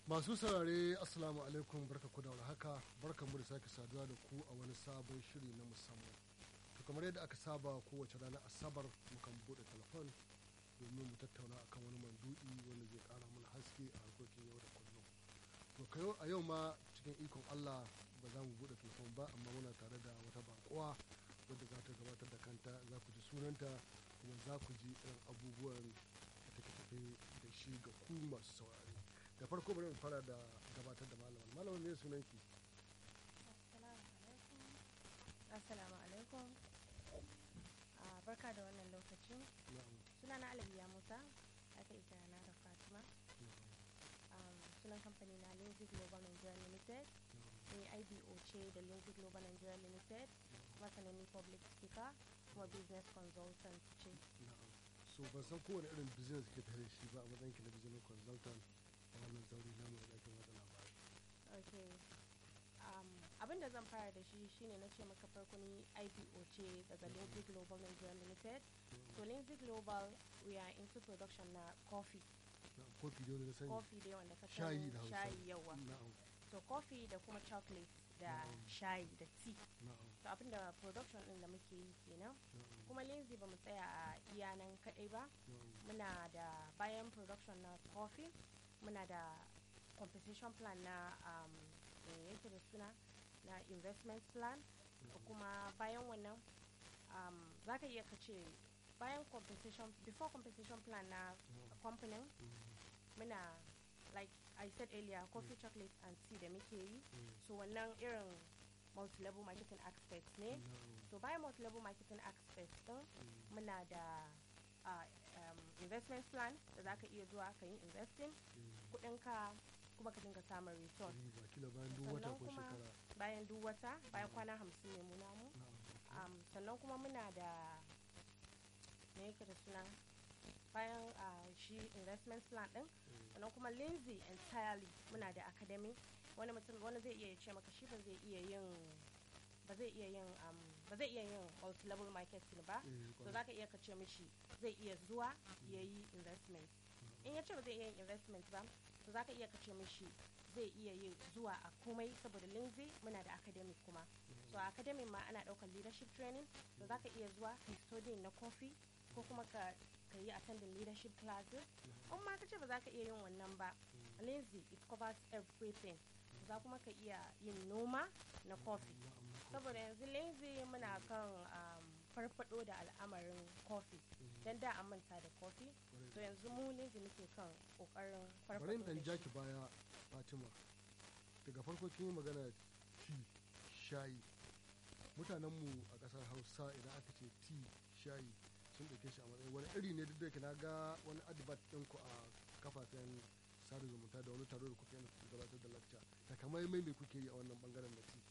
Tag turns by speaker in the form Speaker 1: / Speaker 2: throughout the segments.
Speaker 1: Masu saurare Assalamu alaikum barka ku da haka barka mu da sake saduwa da ku a wani sabon shiri na musamman. To kamar yadda aka saba kowace ranar Asabar mukan buɗe telefon domin mu tattauna akan wani mandu'i wanda zai ƙara mana haske a harkokin yau da kullum. To kayo a yau ma cikin ikon Allah ba za mu buɗe telefon ba amma muna tare da wata baƙuwa wadda za ta gabatar da kanta za ku ji sunanta kuma za ku ji irin abubuwan da take tafe da shi ga ku masu saurare. da farko bari mu fara da gabatar da malaman malaman ne sunan ki
Speaker 2: assalamu alaikum barka da wannan lokacin suna na alabiya musa aka isa na da fatima sunan kamfani na lindsay global nigeria limited ni ibo ce da lindsay global nigeria limited kuma sananni public speaker kuma business consultant ce
Speaker 1: so ban san kowane irin business ke tare shi ba a matsayin ki na business consultant a wannan zauri namu da ɗakin watsa labarai.
Speaker 2: ok um, abin da zan fara da shi shine na ce maka farko ni ipo ce daga lindsay global nigeria limited so lindsay global we are into production na coffee
Speaker 1: kofi dai wanda sani
Speaker 2: coffee dai wanda ka
Speaker 1: shayi da hausa
Speaker 2: shayi yawa
Speaker 1: na'am
Speaker 2: so coffee da kuma chocolate da shayi da tea
Speaker 1: na'am
Speaker 2: so abin da production din da muke yi kenan
Speaker 1: na'am
Speaker 2: kuma lindsay ba mu tsaya a iya nan kadai ba
Speaker 1: na'am
Speaker 2: muna da bayan production na coffee muna da compensation plan na um, me yake da suna na investment plan da kuma bayan wannan um, za ka iya ka ce bayan compensation before compensation plan na company muna like i said earlier coffee chocolate and tea da muke yi so wannan irin multi-level marketing aspect ne so bayan multi-level marketing aspect din muna da uh, um, investment plan da za ka iya zuwa ka yi investing kudinka kuma ka dinga samun return
Speaker 1: riba kila bayan duk wata
Speaker 2: sannan
Speaker 1: ko
Speaker 2: kuma
Speaker 1: shekara
Speaker 2: bayan duk wata bayan kwana hamsin ne muna mu
Speaker 1: na'am
Speaker 2: um, sannan kuma muna da me yake da suna bayan uh, shi investment plan din sannan kuma lindsay entirely muna da academy wani mutum wani zai iya ce maka shi ba zai iya yin ba zai iya yin um, ba zai iya yin multi-level marketing ba
Speaker 1: Eh,
Speaker 2: so
Speaker 1: kwarai.
Speaker 2: za ka iya ka ce mishi zai iya zuwa ya yi investment in ya ce ba zai iya yin investment ba so za ka iya ka ce mishi zai iya yin zuwa a komai saboda lindsay muna da academic kuma so a academic ma ana daukar leadership training so za ka iya zuwa ka yi studying na coffee ko kuma ka ka yi attending leadership classes in ma ka ce ba za ka iya yin wannan ba lindsay it covers everything za kuma ka iya yin noma na coffee saboda yanzu lindsay muna kan um, farfado da al'amarin coffee don da an manta da coffee to yanzu mu lindsay muke kan kokarin
Speaker 1: bari
Speaker 2: farfado
Speaker 1: in dan
Speaker 2: da
Speaker 1: ja
Speaker 2: shi
Speaker 1: ki baya fatima daga farko kin yi magana tea shayi mutanenmu a ƙasar hausa idan aka ce tea shayi sun ɗauke shi a matsayin wani iri ne duk da ke na ga wani advert ɗinku a kafafen sada zumunta da wani taro da kuke yana gabatar da lakca takamaimai me kuke yi a wannan bangaren na tea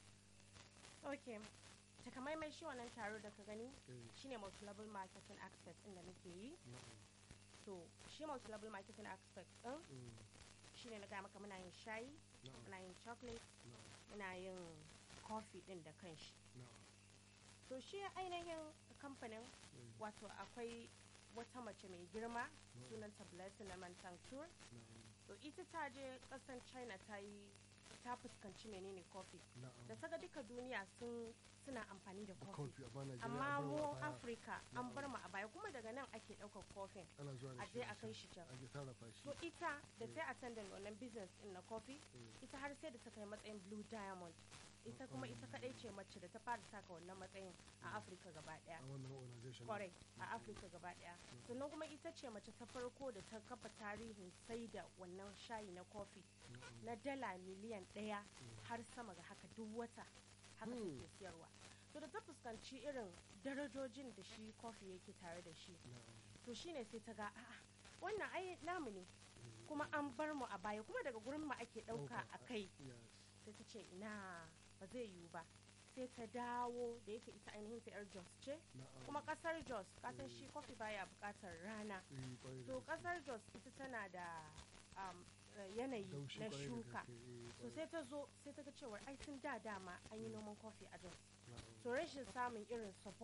Speaker 2: ok takamaimai shi wannan taro da ka gani
Speaker 1: Eh,
Speaker 2: shine multi-level marketing aspect din da muke yi
Speaker 1: na'am,
Speaker 2: to shi multi-level marketing aspect din
Speaker 1: mm,
Speaker 2: shine na gaya maka muna yin shayi
Speaker 1: na'am,
Speaker 2: muna yin chocolate
Speaker 1: na'am,
Speaker 2: muna yin coffee din da kanshi
Speaker 1: na'am,
Speaker 2: to shi ainihin kamfanin
Speaker 1: eh,
Speaker 2: wato akwai wata mace mai girma sunanta blessing na mantantur
Speaker 1: na'am,
Speaker 2: to ita ta je kasan china ta yi ta fuskanci menene coffee
Speaker 1: na'am.
Speaker 2: da ta ga duka duniya sun suna amfani da
Speaker 1: Da
Speaker 2: coffee
Speaker 1: kofi amma Najeriya
Speaker 2: amma
Speaker 1: an bar
Speaker 2: mu
Speaker 1: wa baya.
Speaker 2: afirka an bar mu a baya kuma daga nan ake ɗaukar coffee
Speaker 1: ana zuwa da
Speaker 2: a
Speaker 1: shi
Speaker 2: je a kai shi can
Speaker 1: ake sarrafa shi
Speaker 2: to ita da ta attendant wannan business din na coffee
Speaker 1: Mm.
Speaker 2: ita har sai da ta kai matsayin blue diamond ita kuma ita kadai ce mace da ta fara saka wannan matsayin a afirka gaba daya
Speaker 1: a wannan organization
Speaker 2: kwarai a afirka gaba daya sannan kuma ita ce mace ta farko da ta kafa tarihin sai da wannan shayi na coffee na dala miliyan daya har sama ga haka duk wata haka
Speaker 1: Hmm.
Speaker 2: take siyarwa to da ta fuskanci irin darajojin da shi coffee yake tare da shi to shine sai ta ga a'a wannan ai namu ne kuma an bar mu a baya kuma daga gurin mu ake dauka a kai sai ta ce ina ba zai yiwu ba sai ta dawo da yake ita ainihin ta yar jos ce kuma kasar jos kasan shi kofi baya bukatar rana to kasar jos ita tana da um, yanayi na shuka so sai ta zo sai ta ga cewar ai tun da dama an yi noman kofi a jos so rashin samun irin support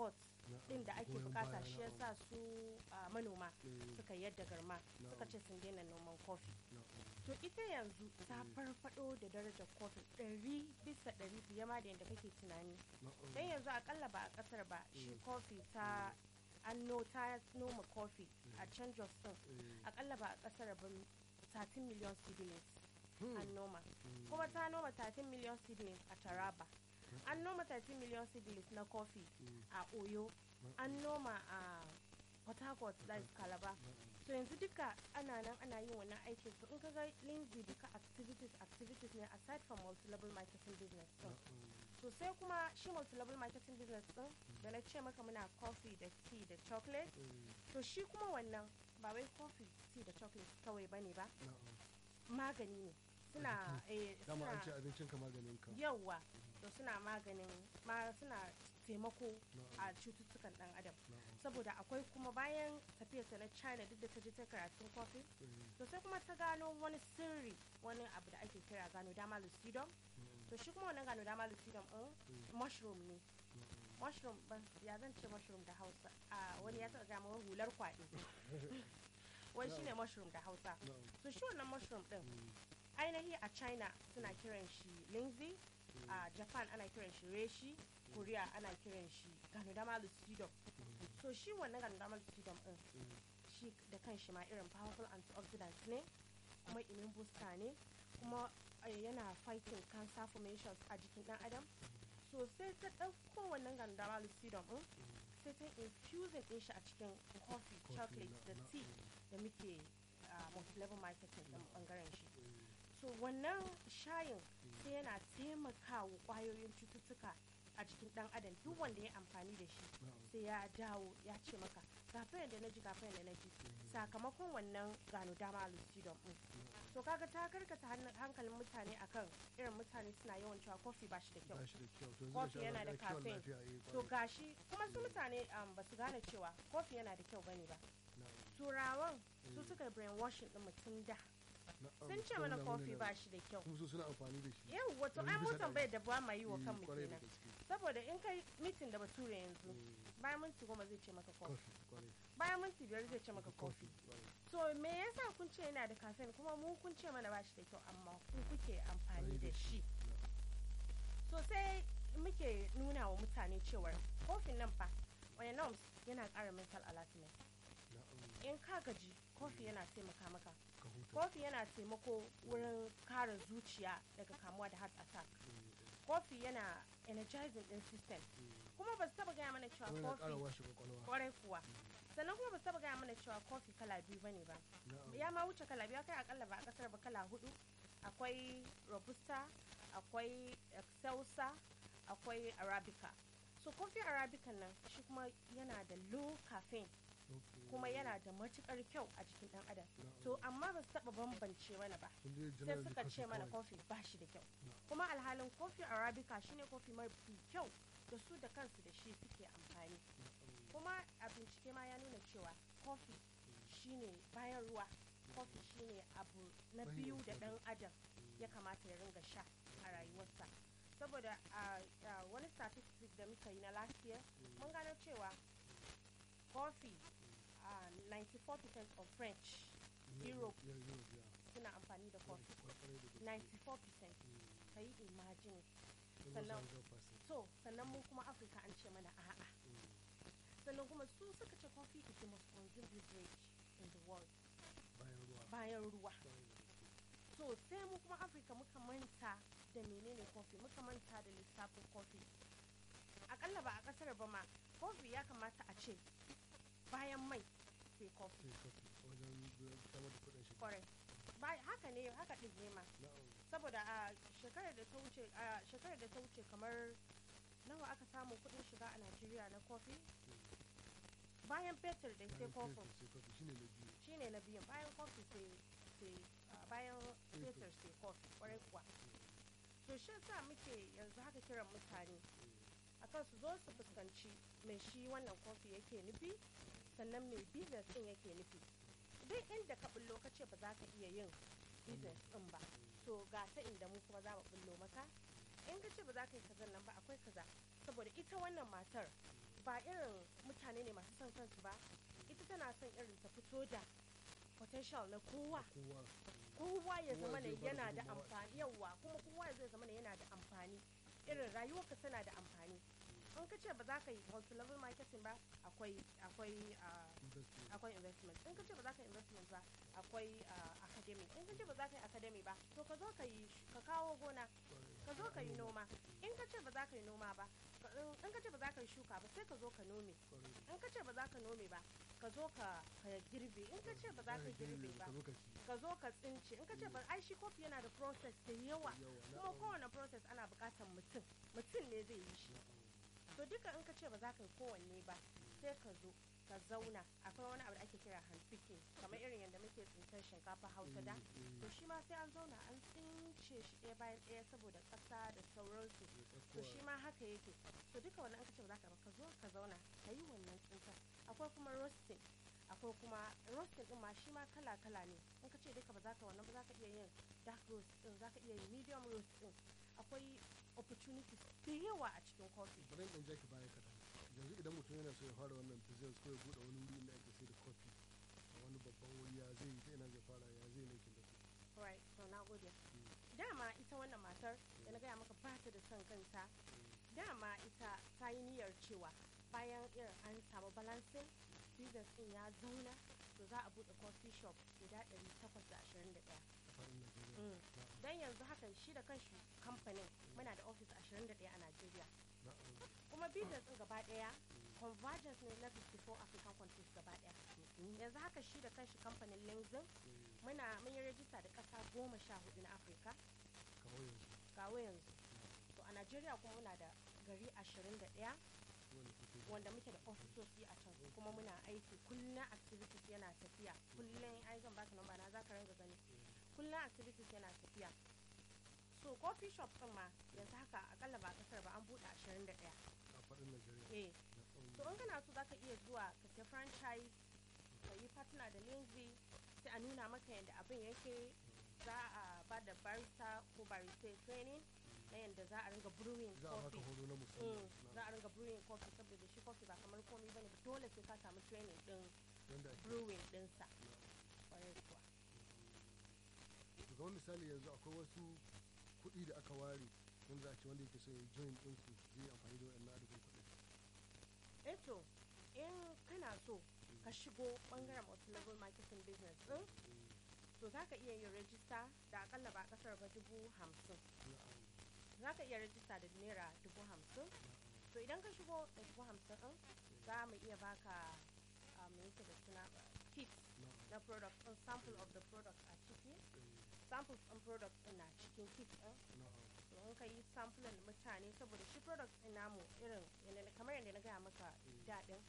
Speaker 1: Na'am,
Speaker 2: din da ake
Speaker 1: goyon
Speaker 2: bukata
Speaker 1: baya,
Speaker 2: shi
Speaker 1: na'am.
Speaker 2: yasa su ah, manoma
Speaker 1: Eh,
Speaker 2: suka yadda garma suka
Speaker 1: Na'am.
Speaker 2: ce sun daina noman kofi
Speaker 1: na'am.
Speaker 2: to ita yanzu ta farfado da darajar kofi ɗari bisa ɗari fiye ma da yadda kake tunani
Speaker 1: Na'am.
Speaker 2: don yanzu akalla ba a kasar ba shi
Speaker 1: Mm.
Speaker 2: kofi ta an no ta noma kofi a can jos din
Speaker 1: Eh,
Speaker 2: akalla ba a kasar ba 13 million seedlings
Speaker 1: hmm,
Speaker 2: an noma
Speaker 1: hmm,
Speaker 2: kuma ta noma 13 million seedlings a taraba an noma 13 million seedlings na kofi
Speaker 1: hmm,
Speaker 2: a oyo
Speaker 1: na'am,
Speaker 2: an noma a port harcourt that is calabar
Speaker 1: na'am.
Speaker 2: so yanzu duka ana nan ana yin wannan aikin so in ka ga lindsay duka activities activities ne aside from multi-level marketing business din
Speaker 1: Na'am.
Speaker 2: so sai kuma shi multi-level marketing business din da na ce maka muna coffee da tea da chocolate
Speaker 1: Eh,
Speaker 2: to shi kuma wannan ba wai coffee tea da chocolate kawai bane ba
Speaker 1: na'am.
Speaker 2: magani ne suna eh,
Speaker 1: dama an ce
Speaker 2: suna
Speaker 1: abincin ka maganin ka
Speaker 2: yawa to suna maganin ma suna taimako
Speaker 1: Na'am.
Speaker 2: a cututtukan dan adam
Speaker 1: Na'am.
Speaker 2: saboda akwai kuma bayan tafiyarta na china duk da ta je ta karatun coffee
Speaker 1: Eh,
Speaker 2: to sai kuma ta gano wani sirri wani abu da ake kira gano dama lucidum
Speaker 1: na'am,
Speaker 2: to shi kuma wannan gano dama lucidum din
Speaker 1: eh,
Speaker 2: mushroom ne
Speaker 1: na'am.
Speaker 2: mushroom ban ya zan ce mushroom da hausa a wani ya taɓa gama wani hular kwaɗi wai shine mushroom da hausa
Speaker 1: Na'am.
Speaker 2: to shi wannan mushroom din
Speaker 1: Hmm,
Speaker 2: ainihi a china suna kiran shi lindsay a japan ana kiran shi reshi korea ana kiran shi ganodama lucidum
Speaker 1: hmm,
Speaker 2: so shi wannan ganodama lucidum din
Speaker 1: eh,
Speaker 2: shi da kan shi ma irin powerful antioxidant ne kuma immune booster ne kuma eh, yana fighting cancer formations a jikin dan adam so sai ta ɗauko wannan gandama lucidum din sai ta infusing din shi a cikin coffee
Speaker 1: Coffee
Speaker 2: chocolate
Speaker 1: na-
Speaker 2: da
Speaker 1: na-
Speaker 2: tea
Speaker 1: eh,
Speaker 2: da muke a multi-level marketing din bangaren shi
Speaker 1: eh,
Speaker 2: so wannan shayin sai yana taimakawa kwayoyin cututtuka a jikin dan adam duk wanda ya amfani da shi
Speaker 1: na'am.
Speaker 2: sai ya dawo ya ce maka gafayan da na ji gafayan da na ji sakamakon wannan gano dama lucidum din so kaga ta karkata hannu- hankalin mutane akan irin mutane suna yawan cewa kofi ba shi da kyau
Speaker 1: ba shi da kyau to yanzu
Speaker 2: Coffee
Speaker 1: sha
Speaker 2: yana da
Speaker 1: Allah, kiwon
Speaker 2: caffeine.
Speaker 1: lafiya, eh,
Speaker 2: to
Speaker 1: kwarai.
Speaker 2: gashi kuma su mutane um, ba su gane cewa kofi yana da kyau bane ba
Speaker 1: Na'am,
Speaker 2: turawan su
Speaker 1: Mm.
Speaker 2: suka brainwashing din mutum da
Speaker 1: na'am.
Speaker 2: sun ce mana
Speaker 1: Wannan
Speaker 2: kofi
Speaker 1: wani
Speaker 2: ba
Speaker 1: na-
Speaker 2: shi da kyau
Speaker 1: kuma su suna amfani da shi
Speaker 2: yau wato
Speaker 1: Ɗari
Speaker 2: ai
Speaker 1: bisa
Speaker 2: mun
Speaker 1: ɗari.
Speaker 2: tambayar da ba ma yi wa
Speaker 1: Eh,
Speaker 2: kanmu
Speaker 1: kwarai da
Speaker 2: kenan
Speaker 1: gaske.
Speaker 2: saboda in kai mitin da bature yanzu
Speaker 1: Eh,
Speaker 2: bayan minti goma zai ce maka kofi
Speaker 1: kofi kwarai.
Speaker 2: bayan minti biyar zai ce maka kofi
Speaker 1: kwarai.
Speaker 2: so me yasa kun ce yana da caffeine kuma mu kun ce mana ba shi da kyau amma ku kuke amfani da shi so sai muke nuna wa mutane cewar kofin nan fa wani norms yana ƙara mental alertness
Speaker 1: Na'am,
Speaker 2: in ka gaji kofi yana taimaka maka
Speaker 1: ka huta.
Speaker 2: kofi yana taimako wurin kare zuciya daga kamuwa da heart attack
Speaker 1: Eh, eh,
Speaker 2: kofi yana energizing din system
Speaker 1: eh.
Speaker 2: kuma ba su taba gaya mana cewa
Speaker 1: Kuma yana ƙara
Speaker 2: kofi
Speaker 1: washe kwakwalwa
Speaker 2: kwarai kuwa sannan kuma ba su taba gaya mana cewa kofi kala biyu bane ba
Speaker 1: Na'am.
Speaker 2: ya ma wuce kala biyu kai akalla ba a kasar ba kala hudu akwai robusta akwai excelsa akwai arabica so kofi arabica nan shi kuma yana da low caffeine
Speaker 1: Okay.
Speaker 2: kuma yana da matukar kyau a jikin dan adam
Speaker 1: Na'am.
Speaker 2: to amma ba su taba bambance mana ba
Speaker 1: Sun dai
Speaker 2: sai
Speaker 1: generally
Speaker 2: suka
Speaker 1: kofi
Speaker 2: ce mana
Speaker 1: kawai.
Speaker 2: kofi ba shi da kyau
Speaker 1: Na'am.
Speaker 2: kuma alhalin kofi arabica shine kofi mafi kyau da su da kansu da shi suke amfani
Speaker 1: Na'am.
Speaker 2: kuma a bincike ma ya nuna cewa kofi shine bayan ruwa kofi shine abu na
Speaker 1: Bayan
Speaker 2: biyu da
Speaker 1: ruwa.
Speaker 2: dan adam ya kamata ya ringa sha a rayuwarsa saboda a a wani statistic da muka yi na last year mun gano cewa coffee a 94% of french Europe.
Speaker 1: Yeah, Europe, yeah.
Speaker 2: suna amfani da coffee
Speaker 1: Kwarai da gaske.
Speaker 2: 94%
Speaker 1: Mm.
Speaker 2: ka yi imagine
Speaker 1: Sun
Speaker 2: Sannan-
Speaker 1: masa 100%.
Speaker 2: so sannan mu kuma afirka an ce mana a'a
Speaker 1: Mm.
Speaker 2: sannan kuma su suka ce coffee is the most consumed beverage in the world
Speaker 1: Bayan ruwa.
Speaker 2: bayan ruwa
Speaker 1: Kwarai da gaske.
Speaker 2: so sai mu kuma afirka muka manta da menene coffee muka manta da lissafin coffee akalla ba a kasar ba ma coffee ya kamata a ce bayan mai sai coffee
Speaker 1: Sai kofi wajen samar da kuɗin shiga.
Speaker 2: kwarai Ba- haka ne haka ɗin ne ma
Speaker 1: Na'am.
Speaker 2: saboda a shekarar da ta wuce a shekarar da ta wuce kamar nawa aka samu kuɗin shiga a najeriya na coffee bayan fetur da sai
Speaker 1: Bayan
Speaker 2: coffee
Speaker 1: fetur sai kofi shine na biyu.
Speaker 2: shine na biyun bayan coffee sai sai ah, bayan fetur sai coffee kwarai kuwa to shi yasa muke yanzu haka kiran mutane akan su zo su fuskanci mai shi wannan kofi yake nufi sannan mai business din yake nufi duk inda ka bullo ka ce ba za ka iya yin business din ba to ga ta inda mu kuma za mu bullo maka in ka ce ba za ka yi kazan nan ba akwai kaza saboda ita wannan matar ba irin mutane ne masu son kansu ba ita tana son irin ta fito da potential na kowa
Speaker 1: kowa
Speaker 2: kowa ya
Speaker 1: Kowa
Speaker 2: zama ne
Speaker 1: zai bada
Speaker 2: yana da
Speaker 1: gudunmawa.
Speaker 2: amfani yawa kuma kowa zai zama ne yana da amfani irin rayuwarka tana da amfani in ka ce ba za ka yi multi level marketing ba akwai akwai ah,
Speaker 1: investment
Speaker 2: akwai investment in ka ce ba za ka yi investment ba akwai ah, academy in ka ce ba za ka yi academy ba to ka zo ka yi sh- ka kawo gona ka zo ka yi noma in ka ce ba za ka yi noma ba ka- in ka ce ba za ka yi shuka ba sai ka zo ka nome
Speaker 1: Kwarai.
Speaker 2: in ka ce ba za ka nome ba ka zo ka ka girbe in ka ce ba za ka girbe ba
Speaker 1: ka zo ka ci
Speaker 2: ka zo ka tsince in ka ce ba ai shi kofi yana da process da yawa
Speaker 1: yawa
Speaker 2: kuma
Speaker 1: na'am,
Speaker 2: kowane process ana buƙatar mutum mutum ne zai yi shi
Speaker 1: na'am.
Speaker 2: to duka in ka ce ba za ka yi kowanne ba sai ka zo ka zauna akwai wani abu da ake kira handpicking kamar irin yadda muke tsintar shinkafa hausa da
Speaker 1: Mm, mm.
Speaker 2: to shi ma sai an zauna an tsince shi ɗaya bayan ɗaya saboda ƙasa da sauransu
Speaker 1: Ya
Speaker 2: to
Speaker 1: tsakkuwa.
Speaker 2: shi ma haka yake to duka wannan an ka ce ba za ka ba ka zo ka zauna ka yi wannan tsintar akwai kuma roasting akwai kuma roasting din ma shi ma kala kala ne in ka ce duka ba za ka wannan ba za ka iya yin dark roast din za ka iya yin medium roast din akwai opportunities da yawa a cikin coffee
Speaker 1: bari in ɗan jaki baya kaɗan yanzu idan mutum yana so ya fara wannan business ko ya buɗe wani wuri inda ake sai da kofi a wani babban wuri ya zai yi ta ina zai fara ya zai making da kuɗi
Speaker 2: right to na gode dama ita wannan matar da na gaya maka ba ta da son kanta dama ita ta yi niyyar cewa bayan irin an samu balancing business din ya zauna to za a buɗe coffee shop guda 821
Speaker 1: a faɗin Najeriya
Speaker 2: Mm.
Speaker 1: na'am
Speaker 2: don yanzu hakan shi da kanshi kamfanin muna da office 21 a Najeriya
Speaker 1: na'am
Speaker 2: kuma business din gaba daya convergence ne na 54 African countries gaba daya yanzu haka shi da kanshi kamfanin Lingzin
Speaker 1: Mm.
Speaker 2: muna mun yi rajista da ƙasa goma sha hudu na Afirka
Speaker 1: kawo yanzu
Speaker 2: kawo yanzu to a Najeriya kuma muna da gari 21
Speaker 1: wanda kuke yi.
Speaker 2: wanda muke da ofisoshi a can kuma muna aiki kullum activities yana tafiya kullum ai zan baka namba na zaka ranga gani kullum activities yana tafiya so coffee shop din ma yanzu haka akalla ba a kasar ba an bude 21
Speaker 1: a faɗin Najeriya
Speaker 2: eh
Speaker 1: na'am
Speaker 2: so in kana so zaka iya zuwa ka sai franchise ka yi partner da lindsay sai a nuna maka yadda abin yake za a ba da barista ko barista training na yadda za a ringa brewing
Speaker 1: za a baka
Speaker 2: coffee
Speaker 1: horo na
Speaker 2: Mm,
Speaker 1: musamman
Speaker 2: za a ringa brewing coffee saboda shi coffee ba kamar komai bane ba dole sai ka samu training din
Speaker 1: wanda ake
Speaker 2: brewing dinsa
Speaker 1: na'am.
Speaker 2: kwarai kuwa
Speaker 1: to kamar misali yanzu akwai wasu kuɗi da aka ware wanda za a ce wanda yake so ya join ɗinku zai yi amfani da waɗannan adadin kuɗi
Speaker 2: eh to in kana so ka shigo bangaren multi-level marketing business din to za ka iya yin rajista da akalla ba kasar ba dubu hamsin
Speaker 1: na'am
Speaker 2: za ka iya rajista da naira dubu hamsin to idan ka shigo da dubu hamsin din za mu iya baka a me yake da suna kit
Speaker 1: na'am
Speaker 2: na product din sample of the product a ciki samples din product din na cikin kit din
Speaker 1: na'am
Speaker 2: to in ka yi sampling mutane saboda shi product din namu irin yanda- kamar yadda na gaya maka daɗin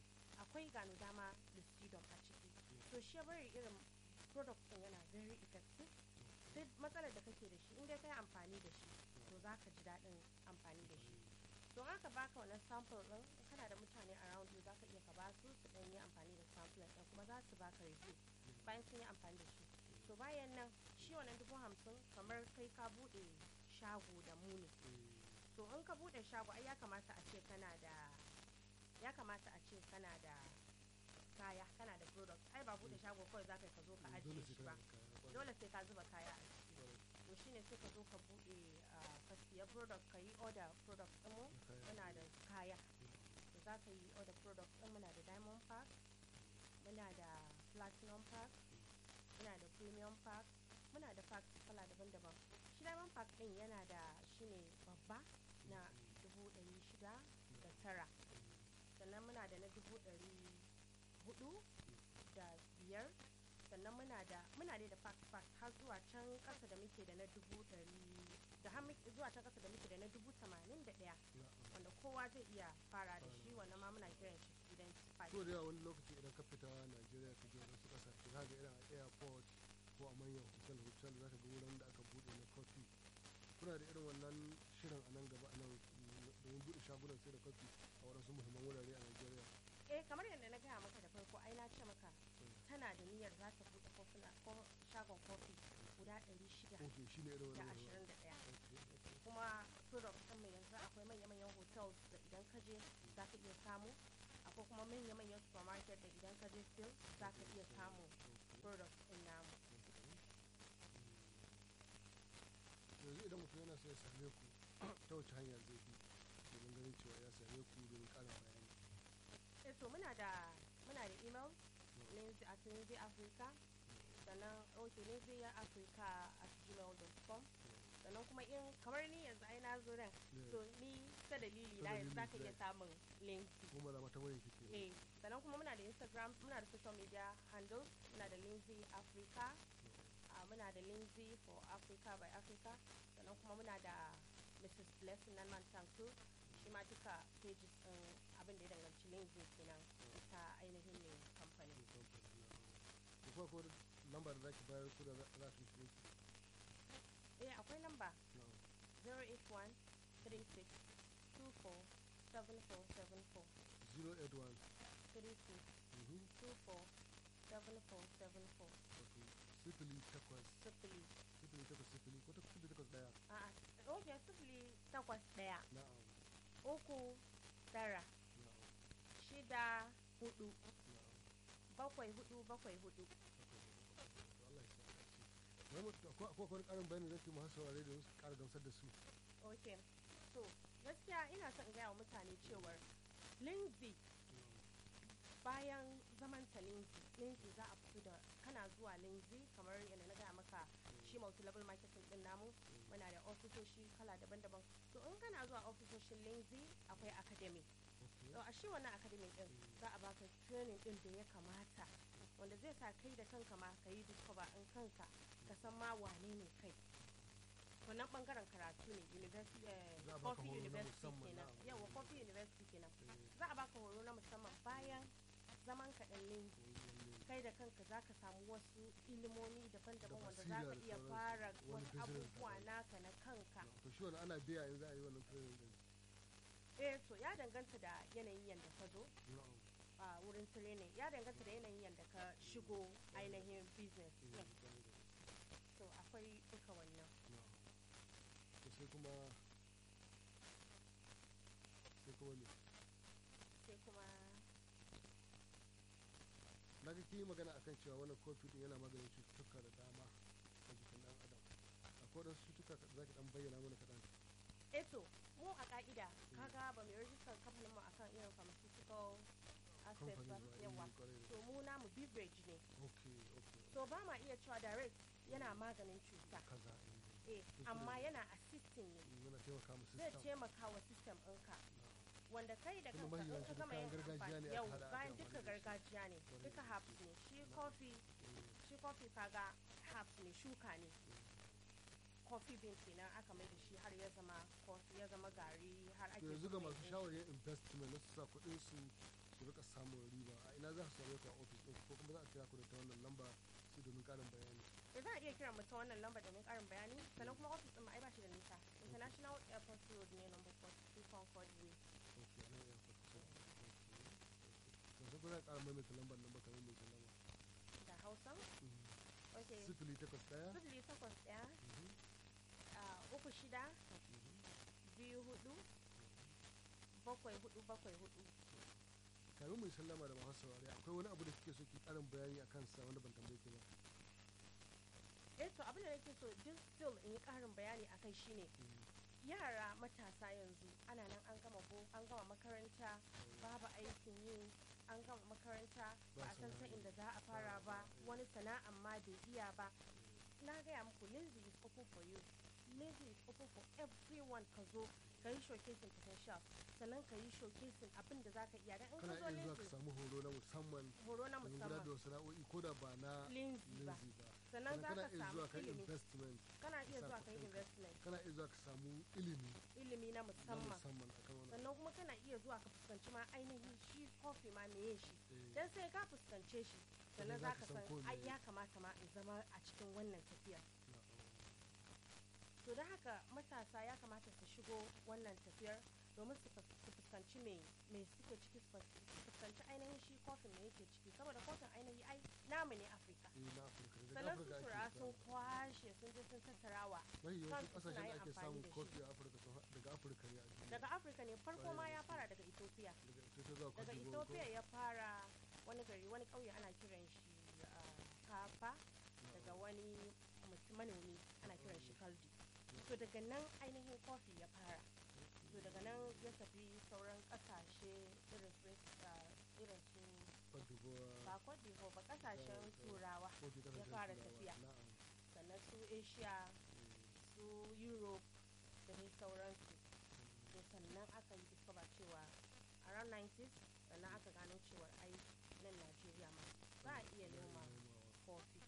Speaker 2: akwai gano dama listidom a ciki to shi ya bari irin product din yana very effective duk matsalar da kake da shi in dai kai amfani da shi to za ka ji daɗin amfani da shi don haka baka wannan sample din in kana da mutane around you za ka iya ka ba su su ɗan yi amfani da sample din kuma za su baka review bayan sun yi amfani da shi to bayan nan shi wannan dubu hamsin kamar kai ka buɗe shago da mu ne to in ka buɗe shago ai ya kamata a ce kana da ya kamata a ce kana da kaya kana da product ai ba buɗe shago kawai za ka yi ka zo ka ajiye
Speaker 1: dole
Speaker 2: shi
Speaker 1: sai
Speaker 2: ba
Speaker 1: ka yi kaya
Speaker 2: dole sai ka zuba kaya a ciki to shine sai ka zo ka buɗe ah, ka siya product ka yi order product ɗin mu
Speaker 1: Na kaya.
Speaker 2: muna da kaya to za ka yi order product ɗin muna da diamond pack muna da platinum pack muna da premium pack muna da pack kala daban-daban shi diamond pack ɗin yana da shine babba na dubu ɗari shida da tara sannan muna da na dubu ɗari hudu da biyar sannan muna da muna dai da pack pack har zuwa can ƙasa da muke da na dubu ɗari da har muke- zuwa can ƙasa da muke da na dubu tamanin da ɗaya
Speaker 1: na'am
Speaker 2: wanda kowa zai iya fara da shi wannan ma muna kiran shi student pack
Speaker 1: so da yawa wani lokaci idan ka fita Najeriya ka je wasu ƙasashe za ka ga irin a airport ko a manyan hotel hotel za ka ga wurin da aka buɗe na coffee kuna da irin wannan shirin a nan gaba a nan mm, domin buɗe shagunan sai da coffee a waɗansu muhimman wurare a Najeriya
Speaker 2: eh kamar yadda na gaya maka da farko ai na ce maka tana da niyyar za ta buɗe kofuna ko shagon kofi guda ɗari shida
Speaker 1: ok shi ne irin
Speaker 2: da
Speaker 1: wannan
Speaker 2: ashirin da ɗaya
Speaker 1: Ok, ok.
Speaker 2: kuma product ɗin mu yanzu akwai manya-manyan hotels da idan ka je za ka iya samu akwai kuma manya-manyan supermarket da idan ka je still za ka iya samu product in namu
Speaker 1: yanzu idan mutum yana so ya same ku ta wace hanya zai bi domin ganin cewa ya same ku domin ƙarin bayani
Speaker 2: eh to muna da muna da email lindsay at lindsay africa sannan ok lindsay africa at gmail.com sannan kuma in kamar ni yanzu ai na zo nan
Speaker 1: Yeah.
Speaker 2: to ni ta dalili
Speaker 1: Ta
Speaker 2: na yanzu
Speaker 1: dalili,
Speaker 2: zaka iya
Speaker 1: right.
Speaker 2: samun lindsay
Speaker 1: kuma da mata wayan kike
Speaker 2: eh sannan kuma muna da instagram muna da social media handles muna da lindsay africa uh, muna da lindsay for africa by africa sannan kuma muna da mrs blessing nan man tanku shi ma duka pages din abin da ya danganci lindsay kenan ta ainihin ne kamfani
Speaker 1: ko kuma ko lamba da zaki bayar ku da za za su shi
Speaker 2: eh akwai lamba 081 36 24 7474
Speaker 1: 081
Speaker 2: 36
Speaker 1: mhm,
Speaker 2: 24 7474
Speaker 1: wato sifili takwas
Speaker 2: sifili
Speaker 1: sifili takwas sifili ko takwas sifili takwas daya
Speaker 2: a'a ok sifili takwas ɗaya
Speaker 1: na'am
Speaker 2: uku tara
Speaker 1: na'am
Speaker 2: shida hudu
Speaker 1: na'am
Speaker 2: bakwai hudu bakwai hudu
Speaker 1: Allah ya sa a ci wani mutum ko ko wani karin bayani zaki mu hasa ware da su ƙara gamsar da su
Speaker 2: ok so gaskiya ina son in gaya wa mutane cewar lindsay bayan zaman ta lindsay lindsay za a fito da kana zuwa lindsay kamar yadda na gaya maka shi multi level marketing din namu muna da ofisoshi kala daban-daban to in kana zuwa ofisoshin lindsay akwai academy
Speaker 1: okay
Speaker 2: to a shi wannan academy din za a baka training din da ya kamata wanda zai sa kai da kanka ma ka yi discover in kanka ka san ma wane ne kai wannan bangaren karatu ne university eh,
Speaker 1: Za a baka
Speaker 2: coffee
Speaker 1: horo na
Speaker 2: university
Speaker 1: musamman
Speaker 2: kenan
Speaker 1: na-
Speaker 2: yawa coffee university kenan
Speaker 1: Eh,
Speaker 2: za a baka horo na musamman bayan zaman ka dan linki
Speaker 1: wani-
Speaker 2: kai da kanka za ka samu wasu ilimomi daban-daban
Speaker 1: Da
Speaker 2: wanda za ka
Speaker 1: basira da
Speaker 2: iya
Speaker 1: sauransu.
Speaker 2: fara
Speaker 1: Wani
Speaker 2: wasu
Speaker 1: business
Speaker 2: abubuwa
Speaker 1: daban.
Speaker 2: naka na kanka
Speaker 1: to shi wani ana biya in za a yi wannan training din
Speaker 2: eh to ya danganta da yanayin yadda ka zo
Speaker 1: na'am
Speaker 2: a wurin training ya danganta da yanayin yadda ka shigo ainihin business
Speaker 1: eh,
Speaker 2: din
Speaker 1: kwarai da gaske.
Speaker 2: so akwai duka wannan
Speaker 1: na'am to sai kuma sai kuma ne
Speaker 2: sai kuma
Speaker 1: na ga kin yi magana akan cewa wannan kofi din yana maganin cututtuka da dama a jikin dan adam akwai wadansu cututtuka da zaki dan bayyana mana kaɗan
Speaker 2: eto mu a ka'ida kaga ba mai rajistar kamfanin mu akan irin pharmaceutical aspect ba
Speaker 1: Kamfani ba,
Speaker 2: yawa
Speaker 1: eh, kwarai da
Speaker 2: to mu namu beverage ne
Speaker 1: okay okay
Speaker 2: so ba ma iya cewa direct yana maganin cuta
Speaker 1: kaza
Speaker 2: eh
Speaker 1: Kuskure
Speaker 2: amma
Speaker 1: ne.
Speaker 2: yana assisting ne
Speaker 1: eh, yana taimaka mu
Speaker 2: zai
Speaker 1: system
Speaker 2: taimaka wa system ɗinka wanda kai da
Speaker 1: Kuma
Speaker 2: kanka in
Speaker 1: mafi
Speaker 2: ka gama
Speaker 1: yawanci
Speaker 2: yin
Speaker 1: duk kayan gargajiya
Speaker 2: amfani
Speaker 1: ne aka
Speaker 2: yau
Speaker 1: haɗa aka
Speaker 2: bayan
Speaker 1: amfani
Speaker 2: duka
Speaker 1: da shi.
Speaker 2: gargajiya ne
Speaker 1: Kwarai
Speaker 2: duka
Speaker 1: da
Speaker 2: herbs ne shi coffee shi coffee kaga herbs ne shuka ne coffee bean kenan aka mai da shi har ya zama coffee ya zama gari har ake
Speaker 1: to yanzu ga
Speaker 2: mai
Speaker 1: masu
Speaker 2: ɗin
Speaker 1: shawarar investment na su sa kuɗin su su rika samun riba a ina za su same ku a ofis ɗin ko kuma za a kira ku da ta wannan lamba sai domin ƙarin bayani
Speaker 2: da za a iya kiran mu ta wannan lamba domin karin bayani sannan kuma office din mu ai ba shi da nisa international airport road ne number 42 concord way
Speaker 1: ok nan ya fa kusa ok yanzu ko za a ƙara maimaita lambar nan ba kamar mai sallama
Speaker 2: da hausa ok
Speaker 1: sifili takwas ɗaya
Speaker 2: sifili takwas ɗaya
Speaker 1: Mhm,
Speaker 2: a uku shida
Speaker 1: mhm.
Speaker 2: biyu hudu bakwai hudu bakwai hudu
Speaker 1: kamin mai sallama da masu saurari akwai wani abu da kike so ki ƙarin bayani a kansa wanda ban tambaye ki ba
Speaker 2: eh to abin da nake so just still in yi karin bayani akai shine yara matasa yanzu ana nan an gama bo an gama makaranta babu aikin yi an gama makaranta ba a san ta inda za a fara ba wani sana'an ma bai iya ba na gaya muku lindsay is open for you lindsay is open for everyone ka zo ka yi showcasing potential sannan ka yi showcasing abin da za ka iya dan in
Speaker 1: kana
Speaker 2: ka zo
Speaker 1: iya zuwa ka
Speaker 2: lindsay
Speaker 1: samu horo na musamman
Speaker 2: horo na
Speaker 1: domin gudanar da
Speaker 2: musamman
Speaker 1: wasu sana'o'i ko da ba na
Speaker 2: lindsay ba
Speaker 1: linzi ba
Speaker 2: sannan za
Speaker 1: kana
Speaker 2: ka
Speaker 1: iya
Speaker 2: samu
Speaker 1: zuwa ka yi
Speaker 2: ilimi
Speaker 1: investment
Speaker 2: kana iya
Speaker 1: sa
Speaker 2: zuwa ka yi
Speaker 1: kuɗinka.
Speaker 2: investment
Speaker 1: kana iya zuwa ka samu ilimi
Speaker 2: ilimi na
Speaker 1: na
Speaker 2: musamman
Speaker 1: musamman akan wannan
Speaker 2: sannan kuma kana iya zuwa ka fuskanci ma ainihin shi kofi ma meye shi
Speaker 1: Eh,
Speaker 2: dan sai ka fuskance shi sannan
Speaker 1: Sannan
Speaker 2: za
Speaker 1: za
Speaker 2: ka
Speaker 1: ka san
Speaker 2: san
Speaker 1: ko
Speaker 2: ai
Speaker 1: meye.
Speaker 2: ya kamata ma in zama a cikin wannan tafiyar
Speaker 1: na'am.
Speaker 2: to da haka matasa ya kamata su shigo wannan tafiyar domin su fus- su fuskanci me me suke ciki su fus- su fuskanci ainihin shi kofin me yake ciki saboda kofin ainihi ai namu ne afirka
Speaker 1: eh na afirka daga
Speaker 2: sannan su
Speaker 1: afirka ake
Speaker 2: tura sun
Speaker 1: samu.
Speaker 2: kwashe ce sun je sun tattarawa
Speaker 1: mafi yawancin
Speaker 2: kansu suna
Speaker 1: kasashen da
Speaker 2: yin
Speaker 1: ake
Speaker 2: amfani
Speaker 1: samun
Speaker 2: da shi.
Speaker 1: kofi a afirka sun ha- daga afirka ne a duniya
Speaker 2: daga afirka ne farko ma ya fara daga ethiopia
Speaker 1: daga ethiopia zuwa
Speaker 2: daga
Speaker 1: cote d'Ivoire ko?
Speaker 2: ethiopia ya fara wani gari wani ƙauye ana kiran shi ah, kafa daga wani mutum manomi ana kiran shi kaldi to daga nan ainihin kofi ya fara to daga nan ya tafi sauran ƙasashe irin su ah, irin su
Speaker 1: Cote d'Ivoire,
Speaker 2: ba Cote d'Ivoire ba ƙasashen
Speaker 1: da-
Speaker 2: turawa
Speaker 1: kofi
Speaker 2: ya
Speaker 1: kasashen
Speaker 2: fara
Speaker 1: turawa.
Speaker 2: tafiya.
Speaker 1: Na'am.
Speaker 2: sannan su asia su europe da dai sauransu to sannan aka yi discover cewa around 90s sannan aka gano cewar ai nan najeriya ma za a iya noma kofi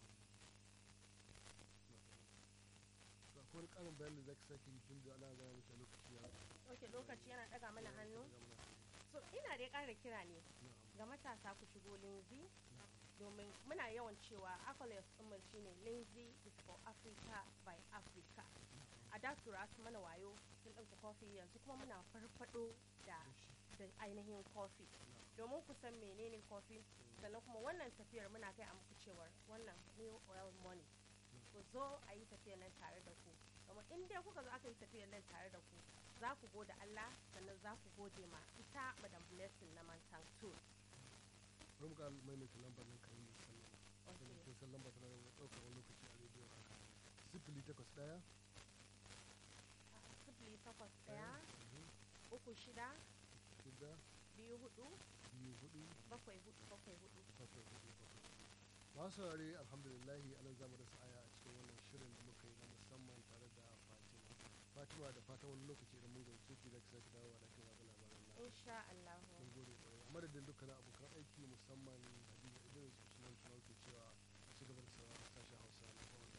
Speaker 1: to akwai wani karin bayanin da zaki sake yi tun da ana gaya miki a lokaci ya
Speaker 2: ok lokaci yana daga mana hannu
Speaker 1: ya mana hannu.
Speaker 2: so ina dai ƙara kira ne
Speaker 1: Na'am,
Speaker 2: ga matasa ku shigo linzi
Speaker 1: na'am.
Speaker 2: domin muna yawan cewa accolades ɗinmu shine linzi is for africa by africa a da tura su mana wayo sun ɗauke kofi yanzu kuma muna farfado da da ainihin kofi domin ku san menene kofi sannan kuma wannan tafiyar muna kai a muku cewar wannan new oil money ku zo a yi tafiyar nan tare da ku domin in dai kuka zo aka yi tafiyar nan tare da ku za ku gode Allah sannan za ku gode ma ita madam blessing na mantan tour
Speaker 1: bari mu ƙara maimaita lambar nan kan yi sallama
Speaker 2: Okay.
Speaker 1: Saboda kin san lambar tana da ɗaukar wani lokaci a rediyo haka sifili takwas ɗaya
Speaker 2: sifili takwas ɗaya
Speaker 1: mhm,
Speaker 2: uku shida
Speaker 1: shida
Speaker 2: biyu hudu
Speaker 1: biyu hudu
Speaker 2: bakwai hudu bakwai hudu
Speaker 1: bakwai hudu bakwai masu saurare alhamdulillahi anan zamu da sa'aya a cikin wannan shirin da muka yi na musamman tare da fatima fatima da fatan wani lokaci idan mun gaice ki da ki sake dawowa da kin watsa labaran nan
Speaker 2: insha Allah
Speaker 1: mun gode kwarai a madadin dukkanin abokan aiki musamman hadiza idris usman tunau ke cewa a ci gaba da sauraron sashen hausa na kawai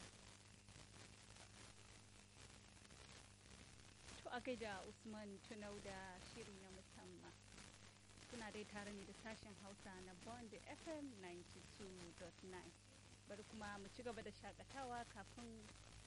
Speaker 3: To a gaida Usman Tunau da shiri na musamman. Kuna dai tare ne da sashen Hausa na Bond FM 92.9. Bari kuma mu ci gaba da shakatawa kafin